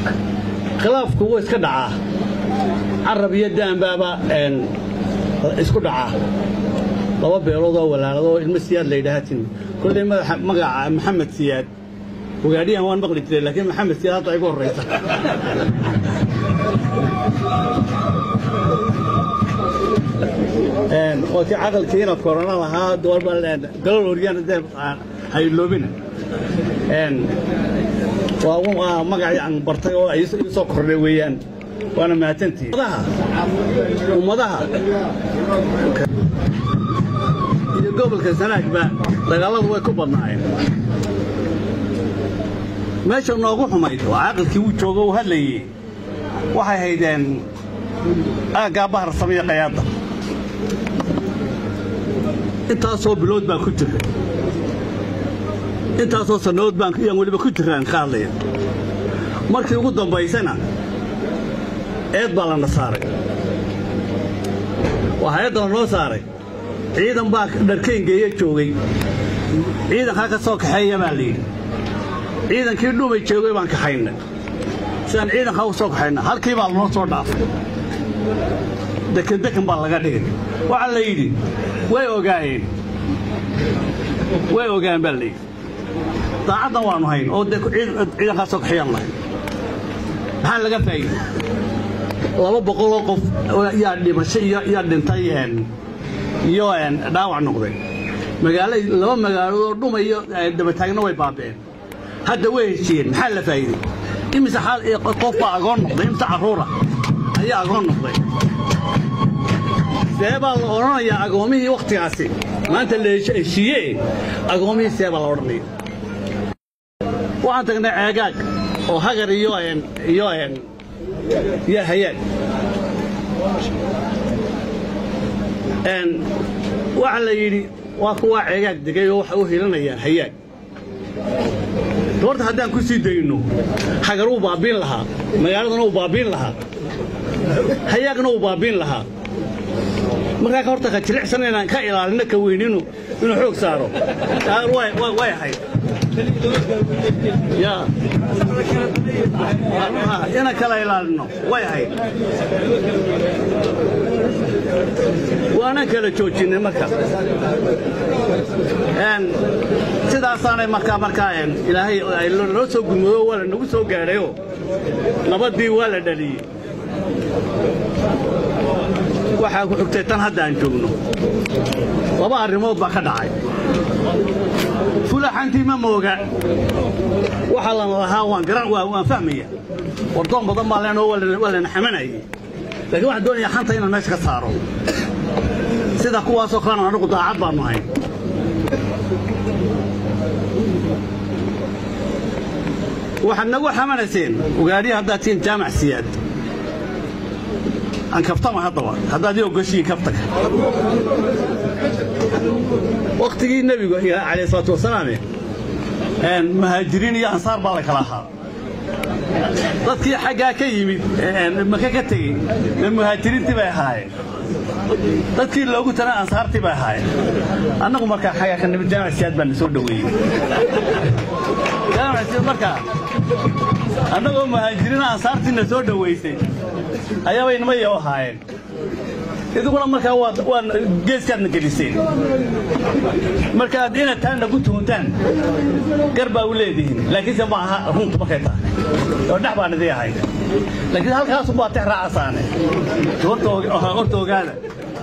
khilaafku wuu iska dhacaa carab iyo daanbaaba isku dhacaa laba beelood oo walaalado oo ilmo siyaad la yidhaahatin kolley magaca maxamed siyaad ogaadhiyahan waan maqli jiray laakiin maxamed siyaad hadda igu horraysa oo kii caqalkiina korona lahaa galol oryaan dee hayloobina waa magacii aan bartay oo ay soo kordhay weeyaan waana mahadsantihiin ummadaha iyo gobolka sanaagba dagaalladu way ku badnaayeen meesha noogu xumayd oo caqalkii uu joogo uu hadlayey waxay haydeen aaggaa bahar samiya qayaadda intaasoo bilood baan ku jira intaasoo sannadood baan yaan weliba ku jiraan ka hadlaya markii ugu dambaysana eed baa lana saaray waa hay-adda lanoo saaray ciidan baa dharkayngeeya joogay ciidankaa ka soo kaxeeya baa layidhi ciidankii dhumay joogay baan kaxaynay sidaan ciidankaa u soo kaxayna halkii baa lanoo soo dhaafay dekendekan baa laga dhigay waxaa la yidhi way ogaayeen way ogaan baa layidhi daacaddan waannu hayn oo dee ciidankaa soo kaxeeyaan lahayn maxaa laga faa'iiday laba boqoloo qof yaa dhimasho yaa dhintay iyo dhaawac noqday magaalo laba magaaloodoo dhumayo dabataagna way baabeen hadda way heshiyeen maxaa la faa'iiday imise qof baa agoon noqday imise carruura ayaa agoon noqday see baa la odhanayaa agoomihii wakhtigaasi maanta la heshiiye agoomihii see baa la odhanaya waxaan tagnay ceegaag oo hagar iyo iyo iyo hayaag waxa la yidhi waa kuwaa ceegaag degay oo waxay u hilanayaan hayaag horta haddaan ku sii dayno hagar wuu baabiin lahaa magaaladana wuu baabiin lahaa hayaagna wuu baabiin lahaa markaa horta ka jilicsan inaan ka ilaalino ka weyninu inuu xoog saaro way ahayd inaan kala ilaalino way ahayd waanaan kala joojinay marka sidaasaanay markaa markaa ilaahay noo soo gurmado waa la nagu soo gaadhayo nabaddii waa la dhaliyey waxaa ku xigtay tan hadda aan joogno laba arrimood baa ka dhacay fulaxantii ma mooga waxa lana lahaa waan garan waan fahmaya wardoon badan baa leenoo waa lana xamanayay laakiin waxaan doonayaa xanta inaan meesha ka saaro sida kuwaasoo kalena anagu daacad baannu hayn waxaad nagu xamanayseen ogaadhiya haddaad tihiin jaamac siyaad aan kaftama haddaba haddaad ii ogoshiin kaftaga wakhtigii nebigu calayh salaatu wasalaame muhaajiriin iyo ansaar baa la kala ahaa dadkii xaggaa ka yimid maka ka tegey muhaajiriintii bay ahaayeen dadkii loogu tana ansaartii bay ahaayeen annagu markaa xaggaa ka nimid jaamac siyaad baa na soo dhoweeyey jaamac siyaad markaa annagoo muhaajiriina ansaartii na soo dhoweysay ayaabay nimayo ahaayeen idiguna markaa waa geeskaadna geliseen markaad inaad taa nagu tuhuntaan gar baa u leedihiin laakiinse ma aha runtu markay tahay oo dhex baan idii ahayd laakiin halkaasu baa tex raacasaane horta ogaada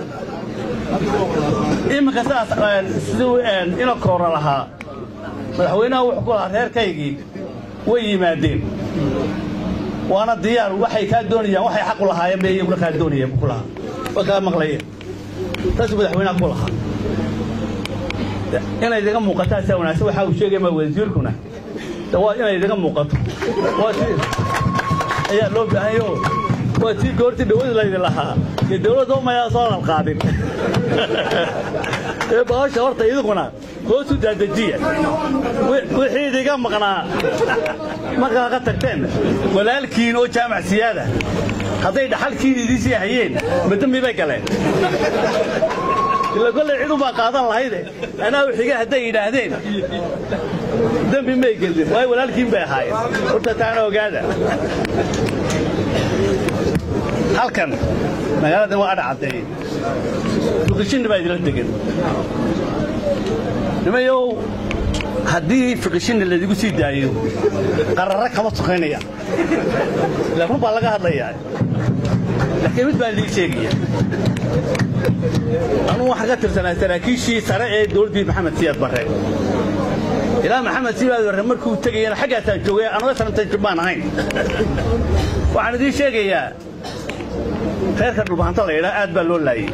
iminka sidaas siduu ina koora lahaa madaxweynaha wuxuu ku lahaa reerkaygii way yimaadeen waana diyaar waxay kaa doonayaan waxay xaq u lahaayeen bay iyaguna kaa doonayeen ku lahaa waa kaa maqlayeen taasuu madaxweynaha ku lahaa inay idaga muuqataa saa wanaagsan waxaa uu sheegaya ma wasiirkuna waa inay idaga muuqato waa si ayaa loo baahanyo waa tii goortii dhawada laydin lahaa iyo dawladda umayaa soo lalqaadin ee bahasha horta idikuna hoosu daadajiya wixii idiga maqnaa markaa ka tagteen walaalkiin oo jaamac siyaada hadday dhaxalkiin idiisii hayeen madambi bay galeen ila kolley cid ubaa qaadan lahayde anaa wixiga hadday yidhaahdeen dembi may gelin waayo walaalkiin bay ahaayeen horta taana ogaada halkan magaalada waa adha caddeeyey fiqishinna baa idila degan nimayow haddii fiqishinna laydigu sii daayo qararra kama sokaynaya ila run baa laga hadlayaa laakiin mid baan idii sheegaya anugu waxaan ka tirsanaa saraakiishii sare ee dowladdii maxamed siyaad barre ilaa maxamed siyaad barre markuu tegayana xaggaasaan joogay anuga sanantan baan ahayn waxaan idiin sheegayaa reerka dhulbahanto la yidhaa aad baa loo laayey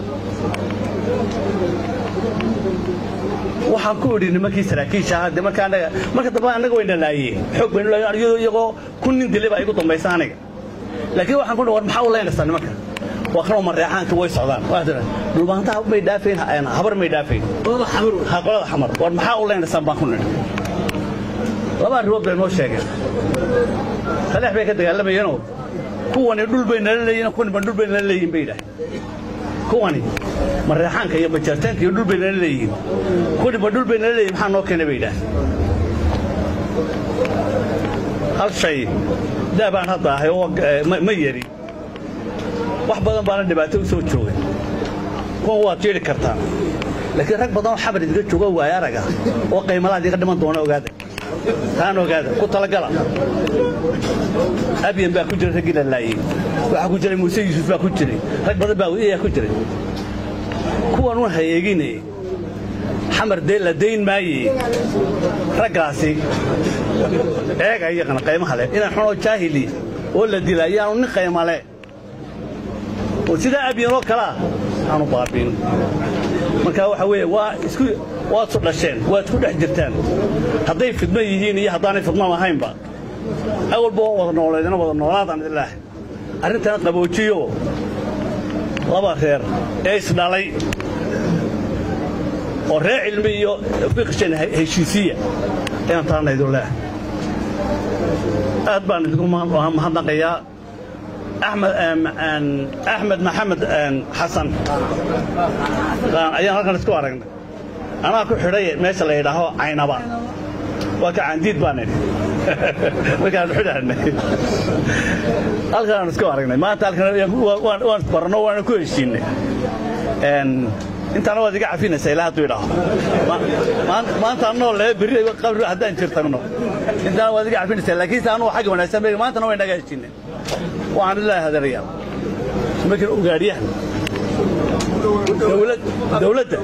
waxaan ku idhi nimankii saraakiisha ahaa de marka anaga marka dambe annaga wayna laayeen xoog baynu laayeen iyadoo iyagoo kun nin dilay baa igu dambaysa aniga laakiin waxaan ku dhi war maxaa u leynaysaa nimanka waa kanoo mareexaanka way socdaan waa tira dhulbahantaha may dhaafayn habar may dhaafayn ha qolada xamar war maxaa u leynaysaan baan ku nidhi laba arrimood bay noo sheegeen saleex bay ka dagaalamayeenoo kuwani dhul bay nala leeyihin kuwaniba dhul bay nala leeyihin bay yidhaaheen kuwani mareexaanka iyo majaartaanka iyo dhul bay nala leeyihiin kuwaniba dhul bay nala leeyihin maxaa noo keenay bay yidhaaheen hal shay daa baan hadda ahay oo ma yari wax badan baana dhibaato u soo joogay kuwan waad jeedhi kartaa laakiin rag badan oo xabar idiga jooga waaya araga oo qaymalaha idiga dhiman doona ogaada taan ogaada ku talagala abyan baa ku jiray raggii la laayey waxaa ku jiray muuse yuusuf baa ku jiray rag badan baa ayaa ku jiray kuwan un hayeegine xamar dee la dayn maaye raggaasi eega iyaqana qaymaha leh inaan xunoo jaahili oo la dila ayaanu nin qaymale oo sidaa abyanoo kalea aanu baabiin marka waxa weeye waa isku waad su dhasheen waad isku dhex jirtaan hadday fidmo yihiin iyo haddaanay fidmo ahaynba awalba waa wada nooleedina wada noolaadaan ilaah arrintana qaboojiyo laba reer ee isdhalay oo reer cilmi iyo fiqshan heshiisiya ayaan taana idin leeh aad baan idinku mahadnaqayaa axmed axmed maxamed xasan ayaan halkan isku aragnay anaa ku xidhay meesha la yidhaaho caynaba waa ka caandiid baan idhi markaan xidhanay halkan aan isku aragnay maanta halkan waan isbarno waana ku heshiinay intaana waad iga cafinaysaa ilaa hadduu idhaaho maanta anoo lee berri qabri haddaan jir tagno intaana waad iga cafinaysaa laakiin se anugu xagga wanaagsan beega maantana way naga heshiinay waxaan ilaahay hadarayaa markan ogaadhiyahan dowladda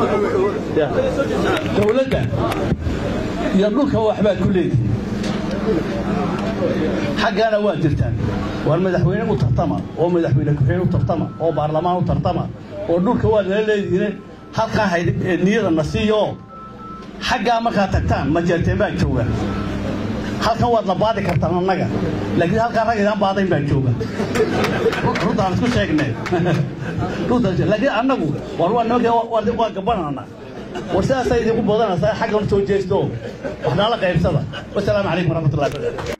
dowladda iyo dhulka waxbaad ku leedihin xaggaana waa jirtaan waar madaxweyne u tartama oo madaxweyne ku-xigeen u tartama oo baarlamaan u tartama oo dhulka waa nala leedihiine halkaa hay niyada na siiyo xaggaa markaa tagtaan majeerteen baa jooga halkan waad na baadi kartaan annaga laakiin halkaan rag idaan baadayn baa jooga runtaan isku sheegnay laakiin annagu war waa nimanka waa gabanana war sidaasaa idinku badanaysaa xaggan soo jeesto wax nala qaybsada wasalaamu calaykum waraxmatullahi